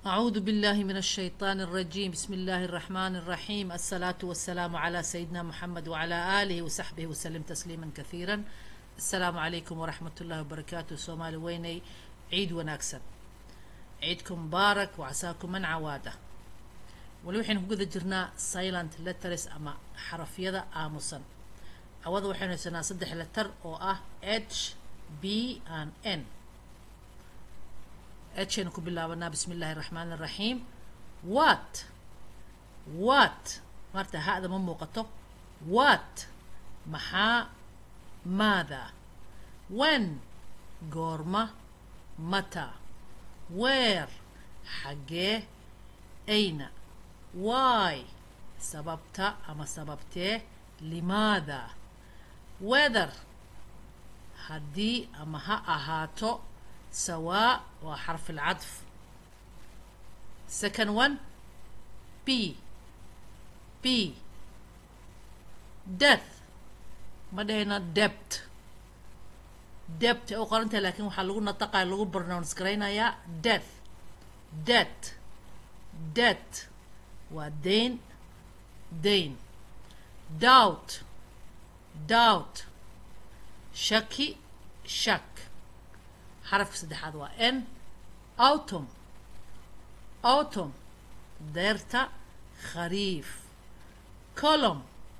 أعوذ بالله من الشيطان الرجيم بسم الله الرحمن الرحيم الصلاة والسلام على سيدنا محمد وعلى آله وصحبه وسلم تسليما كثيرا السلام عليكم ورحمة الله وبركاته سومالي ويني عيد وناكسن عيدكم مبارك وعساكم من عواده wali waxaynu ku guda jirnaa silent letters ama xarafyada aamusan cawada waxaynu haysanaa saddex letter oo ah h b and n h aynu ku bilaabanaa bismi illaahi araxmaan araxiim wat wat maarta ha-da ma muuqato wat maxaa maada when goorma mata weer xaggee ayna why sababta ama sababtee limaada weather haddii ama ha ahaato sawaa waa xarf alcadf second one b b death ma dhahayno debt debt ay u qorantahay laakiin waxaa lagu nataqaya lagu pronounce garaynayaa death debt debt waa dayn dayn doubt doubt shaki shak xarafka saddexaad waa n autumn autumn deerta khariif colom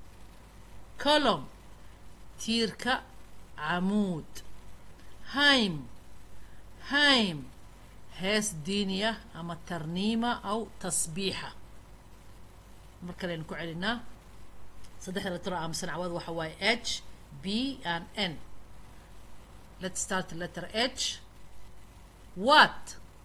colom tiirka camuud haym haym hees diiniya ama tarniima aw tasbiixa mar kaleynu ku celinaa saddexda lettero aamusan cawada waxa waaye h b and n let's start the letter h what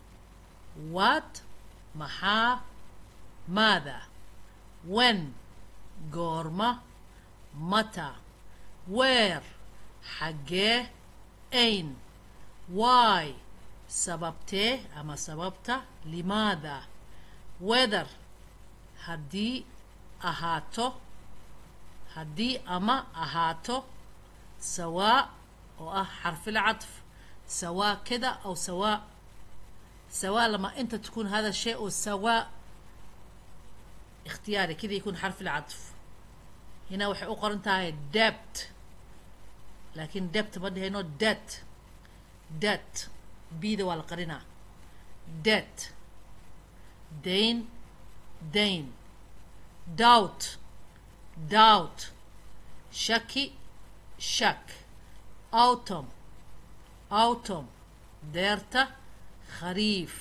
what maxaa maada when goorma mata where xaggee ain why sababtee ama sababta limaada weather haddii ahaato haddii ama ahaato sawaa oo ah xarfil cadf sawaa keda aw sawaa sawaa lama inta تكون هذا الشيء أو سواء اختياري كذا يكون حرف العطف هنا waxay u qoran tahay debt laakiin debt ma dhahayno debt debt bida waa la qarinaa debt dayn dayn doubt doubt shaki shak autumn autumn deerta khariif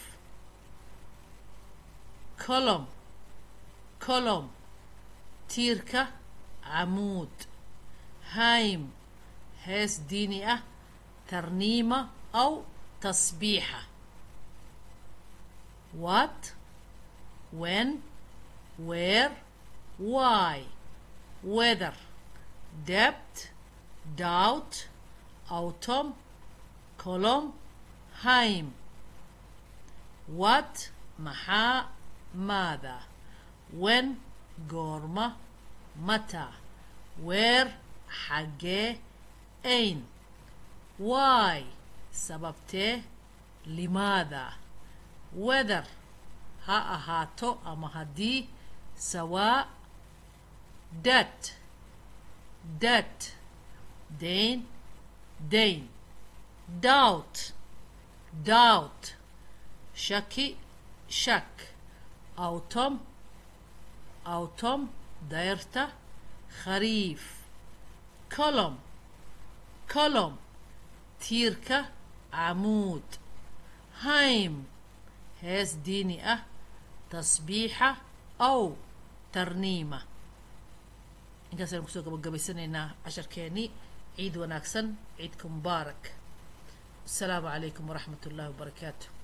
colom colom tiirka camuud haym hees diini ah tarniima aw tasbiixa what when where why weather debt doubt autumn colom haym what maxaa maada when goorma mata where xaggee ain why sababtee limaada weather ha ahaato ama haddii sawaa debt debt dayn dayn doubt doubt shaki shak autumn autumn deyrta khariif colom colom tiirka camuud haym hees diini ah tasbiixa aw tarniima inkaas aynu kusoo gabagabaysanaynaa casharkeenii ciid wanaagsan ciidka mubaarak asalaamu calaykum waraxmat ullahi wabarakaatu